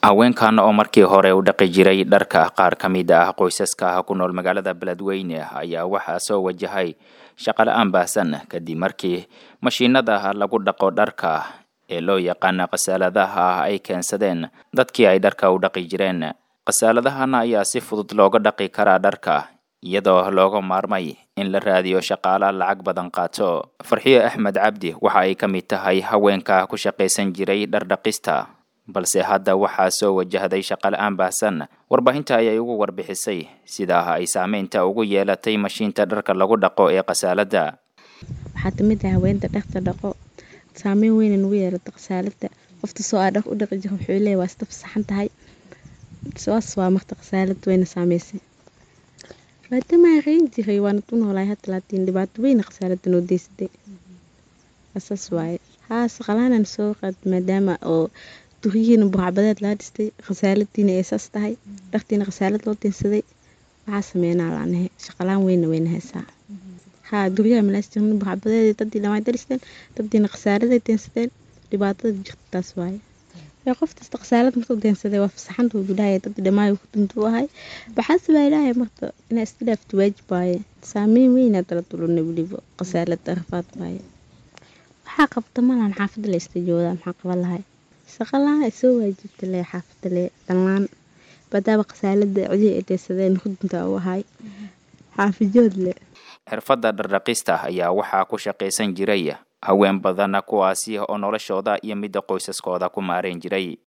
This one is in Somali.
haweenkan oo markii hore u dhaqi jiray dharka qaar ka mid ah qoysaska ku nool magaalada beledweyne ayaa waxaa soo wajahay shaqala-aan baahsan kadib markii mashiinada lagu dhaqo dharka ee loo yaqaana khasaaladaha ay keensadeen dadkii ay dharka u dhaqi jireen khasaaladahana ayaa si fudud looga dhaqi karaa dharka iyadoo looga maarmay in la raadiyo shaqaala lacag badan qaato farxiyo axmed cabdi waxa ay ka mid tahay haweenka ku shaqaysan jiray dhardhaqista balse hadda waxaa soo wajahday shaqala-aan baahsan warbaahinta ayay ugu warbixisay sidaa ay saameynta ugu yeelatay mashiinta dharka lagu dhaqo ee khasaalada waxaa kamid ah haweenta dharka dhaqo saameyn weyna nagu yeelata khasaalada qofta soo aa dhar u dhaqi jira wuxuu leeyahy waa isdab saxan tahay saas waa marta khasaalad weyna saameysay maadaama reyn jiray waana u noolaay hadda laatiin dhibaato weyna khasaalada noo deysatay saas waaye haa shaqalaanan soo qaad maadaama oo duriyihiina buracbadeed laga dhistay khasaaladiina ay saas tahay dhartiina khasaalad loo deensaday waxaa sameynaa laanahe shaqalaan weyna weyna haysaa haa duryaha malaas jirin buracbadeed dadii dhamay daristeen dadiina khasaaladay deensadeen dhibaatada jirta taas waaye qof kasta khasaalad markuu deensaday waa fasaxanta uu ilaahay dadii dhamaayo ku duntu ahay waxaase baa ilaahay marta inaa iska dhaafto waajib waaye saameyn weynaa dala tulunay weliba khasaalada rafaad waaye waxaa qabta malan xaafadda la ista joodaa maxaa qaban lahay shaqalaan ay soo waajibta le xaafadda le dhammaan badaaba khasaalada cidii ay deensadeen hudunta u ahay xaafijood le xirfadda dhardhaqista ayaa waxaa ku shaqaysan jiray haween badan kuwaasi oo noloshooda iyo midda qoysaskooda ku maareen jiray